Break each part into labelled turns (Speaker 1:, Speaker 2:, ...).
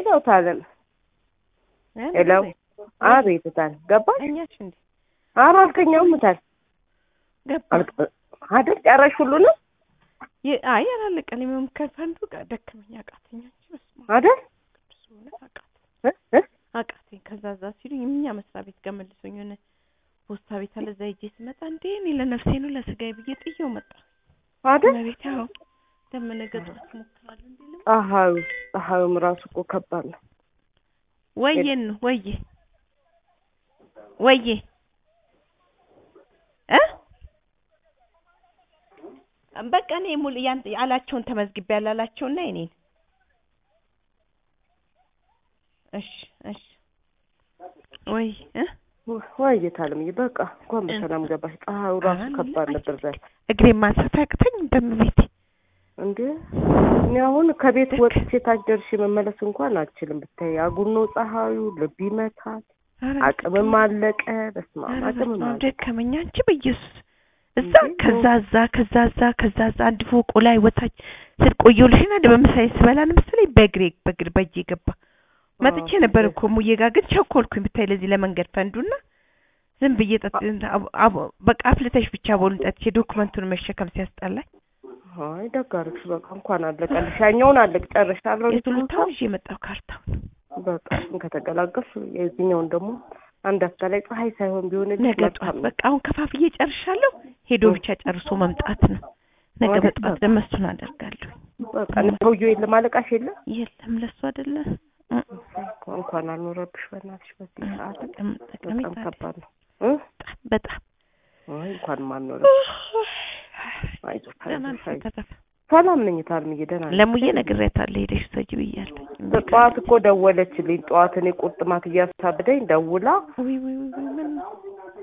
Speaker 1: ነው ታለም ሄሎ አቤት ታል ገባሽ
Speaker 2: ተኛሽ እንዴ?
Speaker 1: ኧረ አልተኛውም ታል
Speaker 2: ገባ
Speaker 1: አይደል ጨረሽ ሁሉንም
Speaker 2: የ- አይ አላለቀም። የመምከር ፈንዱ ጋር ደከመኝ አቃተኝ። አንቺ በስመ አብ
Speaker 1: አይደል
Speaker 2: ቅዱስ ሆነ አቃተኝ
Speaker 1: እ እ
Speaker 2: አቃተኝ። ከዛ እዛ ሲሉኝ እኛ መስሪያ ቤት ጋር መልሶኝ የሆነ ፖስታ ቤት አለ እዛ ሂጄ ስመጣ እንዴ እኔ ለነፍሴ ነው ለስጋዬ ብዬ ጥዬው መጣ።
Speaker 1: አይደል
Speaker 2: መቤት ያው ደመነ ገጥሞት እሞክራለሁ እንዴ ልም
Speaker 1: ፀሐዩ ፀሐዩም ራሱ እኮ ከባድ ነው
Speaker 2: ወዬን ነው ወዬ ወዬ እ በቃ እኔ ሙሉ ያን አላቸውን ተመዝግቤ ያላላቸውና የኔን እሺ እሺ ወይ እ
Speaker 1: ወይዬ ታለምዬ በቃ እንኳን በሰላም ገባሽ ፀሐዩ ራሱ ከባድ ነበር ዛሬ
Speaker 2: እግሬን ማንሳት አቅተኝ በምቤት
Speaker 1: እንዴ እኔ አሁን ከቤት ወጥቼ ታች ደርሼ መመለስ እንኳን አልችልም ብታይ አጉል ነው ፀሐዩ ልብ ይመታል አቅምም አለቀ በስመ አብ አቅምም አለቀ
Speaker 2: ደከመኝ አንቺ በኢየሱስ እዛ
Speaker 1: እንዴ?
Speaker 2: ከዛ እዛ ከዛ እዛ ከዛ እዛ አንድ ፎቁ ላይ ወታች ስል ቆየሁልሽና እንደ በምሳሌ ስበላን መሰለኝ በእግሬ በእግር በእጄ ገባ መጥቼ
Speaker 1: አዎ፣
Speaker 2: ነበር
Speaker 1: ደስ-
Speaker 2: እኮ ሙዬ ጋር ግን ቸኮልኩኝ ብታይ ለዚህ ለመንገድ ፈንዱና ዝም ብዬ ጠጥ አብ- አብ- በቃ አፍልተሽ ብቻ ቦሉን ጠጥቼ ዶክመንቱን መሸከም ሲያስጠላኝ
Speaker 1: አይ ደግ አደረግሽ በቃ እንኳን አለቀልሽ ያኛውን አለቅ ጨርሻለሁ
Speaker 2: የቱሉታውን ይዤ የመጣው ካርታውን
Speaker 1: በቃ እሱን ከተገላገልሽ የዚህኛውን ደግሞ አንድ አፍታ ላይ ፀሐይ ሳይሆን ቢሆንልሽ
Speaker 2: ነገ
Speaker 1: መልካም
Speaker 2: ጠዋት
Speaker 1: ነው።
Speaker 2: በቃ አሁን ከፋፍዬ ጨርሻለሁ ሄዶ ብቻ ጨርሶ መምጣት ነው ነገ
Speaker 1: ማለት
Speaker 2: በጠዋት
Speaker 1: በቃ።
Speaker 2: ደግሞ እሱን አደርጋለሁ
Speaker 1: በቃ ሰውዬው የለም አለቃሽ የለም
Speaker 2: የለም ለሱ አይደለ እ-
Speaker 1: እንኳን አልኖረብሽ በእናትሽ በዚህ ሰዓት
Speaker 2: ጥቅም
Speaker 1: በጣም
Speaker 2: ጠቀሜታ አለ።
Speaker 1: ከባድ ነው እ?
Speaker 2: በጣም በጣም
Speaker 1: አይ እንኳን ማልኖረብሽ አይዞሽ
Speaker 2: ደህና
Speaker 1: አይዞሽ
Speaker 2: ነኝ
Speaker 1: አይዞሽ
Speaker 2: ተረፈ
Speaker 1: ሰላም ነኝ ታልምዬ ደህና ነኝ
Speaker 2: ለሙዬ ነግሬያታለሁ ሄደሽ ውሰጂ ብያለሁ
Speaker 1: ጠዋት እኮ ደወለችልኝ ጠዋት እኔ ቁርጥማት እያሳብደኝ ደውላ
Speaker 2: ውይ ውይ ውይ ውይ ምን ነው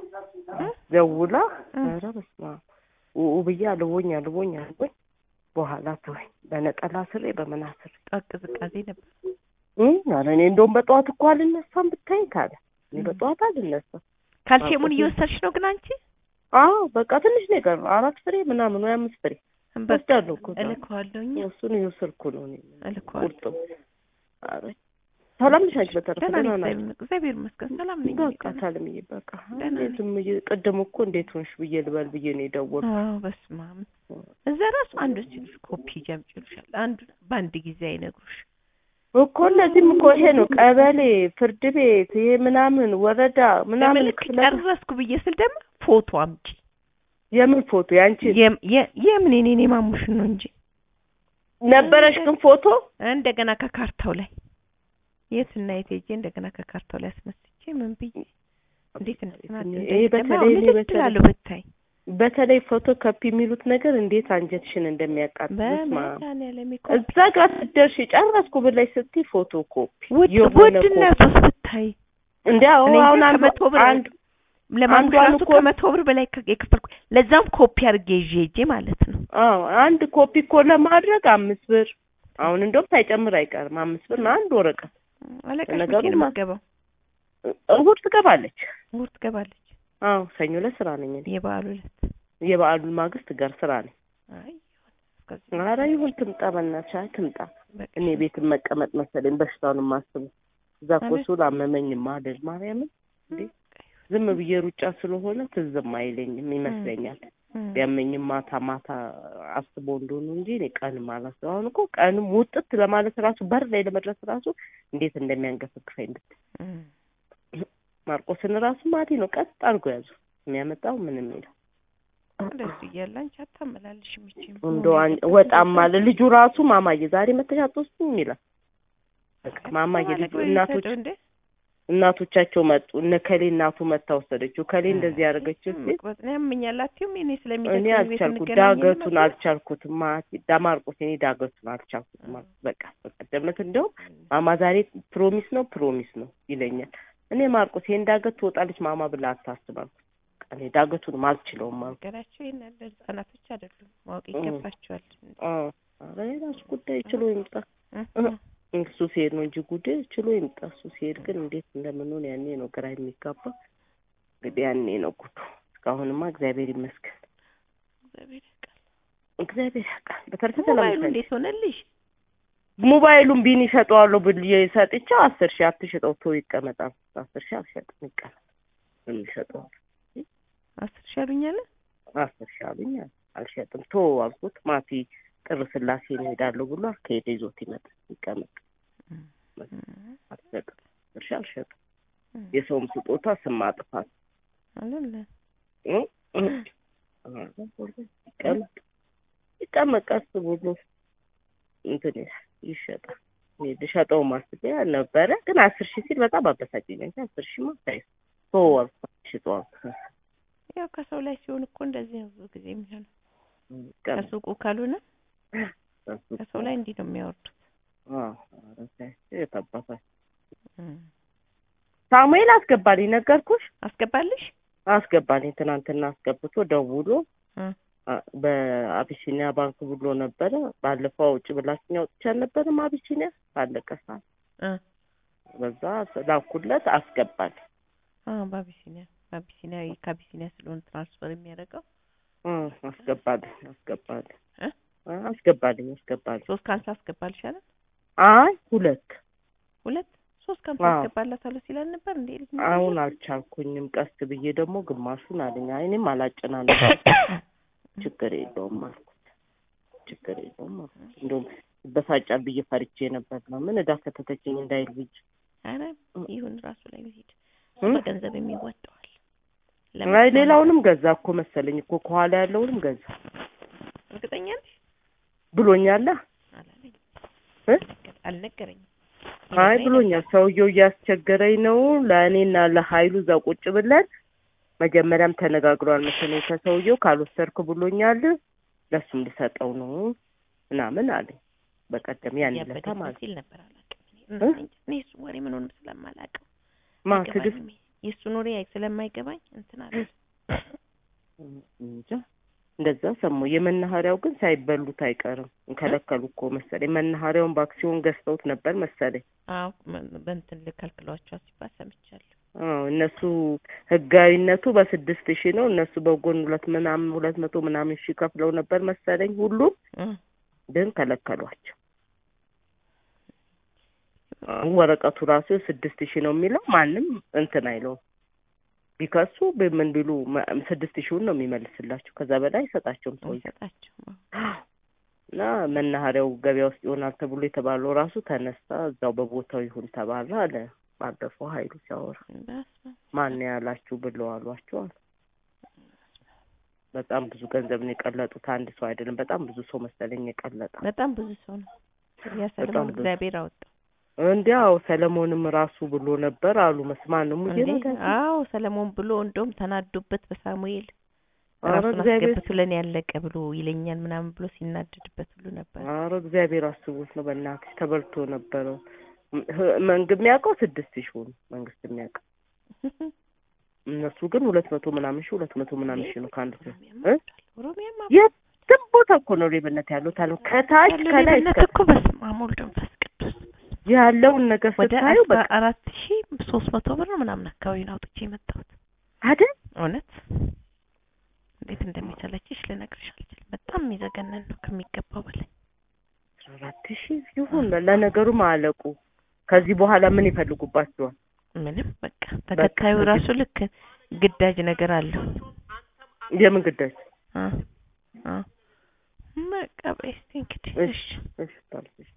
Speaker 2: እ?
Speaker 1: ደውላ
Speaker 2: እ?
Speaker 1: ኧረ በስመ አብ ውኡ ብዬ አልቦኝ አልቦኝ አልቦኝ በኋላ ተወኝ በነጠላ ስሬ በምን አስሬ
Speaker 2: ጠዋት ቅዝቃዜ ነበር
Speaker 1: እ ኧረ እኔ እንደውም በጠዋት እኮ አልነሳም ብታይ ካለ እኔ በጠዋት አልነሳም
Speaker 2: ካልሲየሙን
Speaker 1: አዎ።
Speaker 2: እየወሰድሽ ነው ግን አንቺ
Speaker 1: አዎ በቃ ትንሽ ነው የቀረው አራት ፍሬ ምናምን ወይ አምስት ፍሬ
Speaker 2: በቃ
Speaker 1: ወስዳለሁ እኮ ዛሬ።
Speaker 2: እልከዋለሁኝ
Speaker 1: እሱን እየወሰድኩ ነው እኔ
Speaker 2: እልከዋለሁ
Speaker 1: ቁርጥም ኧረ ሰላም ነሽ አንቺ በተረፈ
Speaker 2: ደህና ነኝ
Speaker 1: ደህና ናችሁ
Speaker 2: እግዚአብሔር እግዚአብሔር ይመስገን ሰላም ነኝ
Speaker 1: በቃ
Speaker 2: ደህና።
Speaker 1: ታልምዬ በቃ
Speaker 2: ደህና ነኝ።
Speaker 1: ዝም ብዬ ቅድም እኮ እንዴት ሆንሽ ብዬ ልበል ብዬ ነው የደወልኩት
Speaker 2: አዎ በስመ አብ እዛ ራሱ አንዱ ሲሉሽ ኮፒ ጀምጭ ይሉሻል አንዱ በአንድ ጊዜ አይነግሩሽ
Speaker 1: እኮ እነዚህም እኮ ይሄ ነው ቀበሌ ፍርድ ቤት ይሄ ምናምን ወረዳ ምናምን
Speaker 2: ለምልክ
Speaker 1: ክፍለ
Speaker 2: ጨረስኩ ብዬ ስል ደግሞ ፎቶ አምጪ
Speaker 1: የምን ፎቶ ያንቺ
Speaker 2: የም- የ- የምን የኔ ማሙሽን ነው እንጂ
Speaker 1: ነበረሽ ግን ፎቶ
Speaker 2: እንደገና ከካርታው ላይ የት እና የት ሄጄ እንደገና ከካርታው ላይ አስነስቼ ምን ብዬ እንዴት እንደተናደደ
Speaker 1: ይሄ በተለይ እኔ በተለይ
Speaker 2: ትላለሁ ብታይ
Speaker 1: በተለይ ፎቶ ኮፒ የሚሉት ነገር እንዴት አንጀትሽን እንደሚያቃጥል ስማ
Speaker 2: በመድኃኒዓለም እኮ
Speaker 1: እዛ ጋር ስትደርሺ ጨረስኩ ብለሽ ስትይ ፎቶ ኮፒ
Speaker 2: ውድ
Speaker 1: የሆነ
Speaker 2: ውድነቱስ ብታይ
Speaker 1: እንደ
Speaker 2: እኔ
Speaker 1: አሁን
Speaker 2: እንጃ
Speaker 1: አንዱ
Speaker 2: ከመቶ ብር
Speaker 1: አንድ
Speaker 2: ለማሙሽ
Speaker 1: አንዷን
Speaker 2: ራሱ
Speaker 1: እኮ-
Speaker 2: ከመቶ ብር በላይ ከ- የከፈልኩ ለዛም ኮፒ አድርጌ ይዤ ሄጄ ማለት ነው
Speaker 1: አዎ አንድ ኮፒ እኮ ለማድረግ አምስት ብር አሁን እንደውም ሳይጨምር አይቀርም አምስት ብር ነው አንድ ወረቀት
Speaker 2: አለቃሽ
Speaker 1: ነገሩ
Speaker 2: መቼ ነው
Speaker 1: ማ-
Speaker 2: የምትገባው
Speaker 1: እሑድ ትገባለች
Speaker 2: እሑድ ትገባለች
Speaker 1: አዎ ሰኞ ዕለት ስራ ነኝ እኔ
Speaker 2: የበዓሉ ዕለት
Speaker 1: የበዓሉን ማግስት ጋር ስራ ነኝ
Speaker 2: አይ ይሁን እስከዚህ
Speaker 1: ኧረ ይሁን ትምጣ በእናትሽ አይ ትምጣ
Speaker 2: በቃ
Speaker 1: እኔ ቤት መቀመጥ መሰለኝ በሽታውን የማስበው እዛ እኮ
Speaker 2: አቤት።
Speaker 1: ስውል አመመኝ ማደር ማርያምን እንዴ ዝም ብዬ ሩጫ ስለሆነ ትዝም አይለኝም ይመስለኛል
Speaker 2: እም፣
Speaker 1: ቢያመኝም ማታ ማታ አስቦ እንደሆኑ እንጂ እኔ ቀንም አላስበው አሁን እኮ ቀንም ውጥት ለማለት ራሱ በር ላይ ለመድረስ ራሱ እንዴት እንደሚያንገፈግፈኝ ብታይ
Speaker 2: እም።
Speaker 1: ማርቆስን ራሱ ማቴ ነው ቀጥ አድርጎ ያዙ የሚያመጣው ምን የሚለው
Speaker 2: እንደሱ እያለ አንቺ አታመላልሽ መቼም
Speaker 1: እንደው አን- ወጣም አለ ልጁ ራሱ ማማዬ ዛሬ መተሽ አትወስጂም ይላል በቃ ማማዬ ልጁ እናቶች
Speaker 2: እንደ
Speaker 1: እናቶቻቸው መጡ እነ ከሌ እናቱ መታ ወሰደችው ከሌ እንደዚህ ያደረገችው ሲል
Speaker 2: መቅበጥ ነው ያመኛል አትይም እኔ
Speaker 1: እኔ
Speaker 2: ስለሚደክመኝ ቤት
Speaker 1: አልቻልኩ
Speaker 2: እንገናኝ
Speaker 1: ዳገቱን
Speaker 2: ነበር።
Speaker 1: አልቻልኩትም ማቲ ዳማርቆስ እኔ ዳገቱን አልቻልኩትም አልኩት። በቃ በቀደም ዕለት እንደውም ማማ ዛሬ ፕሮሚስ ነው ፕሮሚስ ነው ይለኛል እኔ ማርቆስ ይሄን ዳገት ትወጣለች ማማ ብላ አታስብ አልኩት በቃ እኔ ዳገቱንም አልችለውም አልኩት
Speaker 2: ነገራቸው ይሄን ያለ ህጻናቶች አይደሉም ማወቅ
Speaker 1: እም።
Speaker 2: ይገባቸዋል
Speaker 1: አዎ ኧረ የራሱ ጉዳይ ችሎ ይምጣ
Speaker 2: እ?
Speaker 1: እሱ ሲሄድ ነው እንጂ ጉዳይ ችሎ ይምጣ እሱ ሲሄድ ግን እንዴት እንደምንሆን ያኔ ነው ግራ የሚጋባ እንግዲህ ያኔ ነው ጉዱ እስካሁንማ እግዚአብሔር ይመስገን
Speaker 2: እግዚአብሔር ያውቃል። እግዚአብሔር ያውቃል።
Speaker 1: እግዚአብሔር ያውቃል በተረፈ ሰላም
Speaker 2: ሞባይሉ
Speaker 1: ነሽ?
Speaker 2: እንዴት ሆነልሽ?
Speaker 1: ሞባይሉን ቢን ይሸጠዋለሁ ብዬ ሰጥቼው አስር ሺህ አትሽጠው ቶ ይቀመጣል አስር ሺህ አልሸጥም ይቀመጥ የሚሸጠው
Speaker 2: አስር ሺህ አሉኛለ
Speaker 1: አስር ሺህ አሉኝ አልሸጥም ቶ አልኩት ማቲ ጥር ስላሴ እንሄዳለሁ ብሎ ከሄደ ይዞት ይመጣል ይቀመጥ አልሸጥም አስር ሺህ አልሸጥም የሰውም ስጦታ ስም ማጥፋት
Speaker 2: አለለ
Speaker 1: እ? እ? ይቀመጥ ይቀመጥ ቀስ ብሎ እንትን ይሸጣል እኔ ልሸጠው ማስቤ ነበረ ግን አስር ሺህ ሲል በጣም አበሳጨኝ እንጂ አስር ሺህ ማ ሳይ ቶ አልኩት ሽጠው አልኩት
Speaker 2: ያው ከሰው ላይ ሲሆን እኮ እንደዚህ ነው ብዙ ጊዜ የሚሆነው
Speaker 1: ይቀመጥ
Speaker 2: ከሱቁ ካልሆነ
Speaker 1: እሱ
Speaker 2: ከሰው ላይ እንዲህ ነው የሚያወርዱት
Speaker 1: አዎ ኧረ ተይ የት አባታችሁ ሳሙኤል አስገባልኝ ነገርኩሽ
Speaker 2: አስገባልሽ
Speaker 1: አስገባልኝ ትናንትና አስገብቶ ደውሎ
Speaker 2: እ
Speaker 1: አ- በአቢሲኒያ ባንክ ብሎ ነበረ ባለፈው አውጭ ብላችኝ አውጥቼ አልነበረም አቢሲኒያ ባለቀ ሰዓት
Speaker 2: እ
Speaker 1: በዛ ላኩለት አስገባል
Speaker 2: አዎ በአቢሲኒያ በአቢሲኒያ ከአቢሲኒያ ስለሆነ ትራንስፈር የሚያደርገው
Speaker 1: እ አስገባልኝ አስገባልኝ
Speaker 2: እ
Speaker 1: አ- አስገባልኝ አስገባልኝ
Speaker 2: ሶስት ከሀምሳ አስገባልሽ አይደል
Speaker 1: አይ ሁለት
Speaker 2: ሁለት ሶስት ከሀምሳ
Speaker 1: አዎ።
Speaker 2: አስገባላታለሁ ሲላል ነበር እንዴ ልጅ
Speaker 1: አሁን አልቻልኩኝም ቀስ ብዬ ደግሞ ግማሹን አለኝ አይ እኔም አላጨናነቅ ችግር የለውም አልኩት ችግር የለውም አልኩት እንደውም ይበሳጫል ብዬ ፈርቼ ነበር ነው ምን እዳ ከተተችኝ እንዳይል ብዬ
Speaker 2: አረ ይሁን ራሱ ላይ ቢሄድ
Speaker 1: እ?
Speaker 2: በገንዘብ የሚወጣዋል
Speaker 1: አይ ሌላውንም ገዛ እኮ መሰለኝ እኮ ከኋላ ያለውንም ገዛ
Speaker 2: እርግጠኛ ነሽ
Speaker 1: ብሎኛላ
Speaker 2: አላለኝ
Speaker 1: እ?
Speaker 2: አልነገረኝም
Speaker 1: አይ ብሎኛል ሰውየው እያስቸገረኝ ነው ለእኔና ለሀይሉ እዛ ቁጭ ብለን መጀመሪያም ተነጋግሯል መሰለኝ ከሰውየው ካልወሰድክ ብሎኛል ለሱም ልሰጠው ነው ምናምን አለኝ በቀደም ያን ለታ
Speaker 2: ያበደ
Speaker 1: ማለት
Speaker 2: ሲል ነበር አላውቅም
Speaker 1: እ?
Speaker 2: እኔ እኔ እሱ ወሬ ምኑንም ስለማላውቅም
Speaker 1: ማ ትዕግስት
Speaker 2: አይገባኝም። የእሱን ወሬ ስለማይገባኝ እንትን አለ
Speaker 1: እንጃ እንደዛ ሰማሁ የመናኸሪያው ግን ሳይበሉት አይቀርም ከለከሉ እኮ መሰለኝ መናኸሪያውን በአክሲዮን ገዝተውት ነበር መሰለኝ
Speaker 2: አዎ መ- በእንትን ልከልክሏቸው ሲባል ሰምቻለሁ
Speaker 1: አዎ እነሱ ህጋዊነቱ በስድስት ሺህ ነው እነሱ በጎን ሁለት ምናምን ሁለት መቶ ምናምን ሺህ ከፍለው ነበር መሰለኝ ሁሉም
Speaker 2: እ
Speaker 1: ግን ከለከሏቸው አሁን ወረቀቱ ራሱ ስድስት ሺህ ነው የሚለው ማንም እንትን አይለውም ቢከሱ ምን ቢሉ መ- ስድስት ሺውን ነው የሚመልስላቸው ከዛ በላይ አይሰጣቸውም ሰው
Speaker 2: ይሰጣቸው
Speaker 1: እና መናኸሪያው ገበያ ውስጥ ይሆናል ተብሎ የተባለው ራሱ ተነሳ እዛው በቦታው ይሁን ተባለ አለ ባለፈው ሀይሉ ሲያወራ
Speaker 2: በስመ
Speaker 1: ማን ያላችሁ ብለው አሏቸው አለ በጣም ብዙ ገንዘብ ነው የቀለጡት አንድ ሰው አይደለም በጣም ብዙ ሰው መሰለኝ የቀለጠ
Speaker 2: በጣም ብዙ ሰው ነው ያ
Speaker 1: በጣም
Speaker 2: ሰለሞን
Speaker 1: ብዙ።
Speaker 2: እግዚአብሔር አወጣው
Speaker 1: እንዲያው ሰለሞንም ራሱ ብሎ ነበር አሉ መስማን ነው ሙዜ
Speaker 2: እንዴ አዎ ሰለሞን ብሎ እንደውም ተናዶበት በሳሙኤል
Speaker 1: ኧረ
Speaker 2: ራሱን
Speaker 1: እግዚአብሔር
Speaker 2: አስገብቶ ለኔ ያለቀ ብሎ ይለኛል ምናምን ብሎ ሲናደድበት ሁሉ ነበር
Speaker 1: ኧረ እግዚአብሔር አስቦት ነው በእናትሽ ተበልቶ ነበረ ህ- መንግስት የሚያውቀው ስድስት ሺህ ነው መንግስት የሚያውቀው እነሱ ግን ሁለት መቶ ምናምን ሺህ ሁለት መቶ ምናምን ሺህ ነው ከአንድ ሰው እ?
Speaker 2: ኦሮሚያማ
Speaker 1: የትም ቦታ እኮ ነው ሌብነት ያለው ታለ ከታች
Speaker 2: ያለ
Speaker 1: ከላይ
Speaker 2: ሌብነት
Speaker 1: እስከ
Speaker 2: እኮ በስመ አብ ወወልድ ወመንፈስ ቅዱስ
Speaker 1: ያለውን ነገር
Speaker 2: ወደ
Speaker 1: ስታዩ
Speaker 2: አስራ
Speaker 1: በቃ
Speaker 2: አራት ሺ ሶስት መቶ ብር ነው ምናምን አካባቢ ነው አውጥቼ የመጣሁት
Speaker 1: አይደል
Speaker 2: እውነት እንዴት እንደሚሰለችሽ ልነግርሽ አልችልም በጣም የሚዘገነን ነው ከሚገባው በላይ
Speaker 1: አስራ አራት ሺህ ይሁን ለነገሩ ማለቁ ከዚህ በኋላ ምን ይፈልጉባቸዋል
Speaker 2: ምንም በቃ ተከታዩ ራሱ ልክ ግዳጅ ነገር አለው
Speaker 1: የምን ግዳጅ
Speaker 2: አ አ በቃ በስቲ እንግዲህ
Speaker 1: እሺ እሺ ታልኩሽ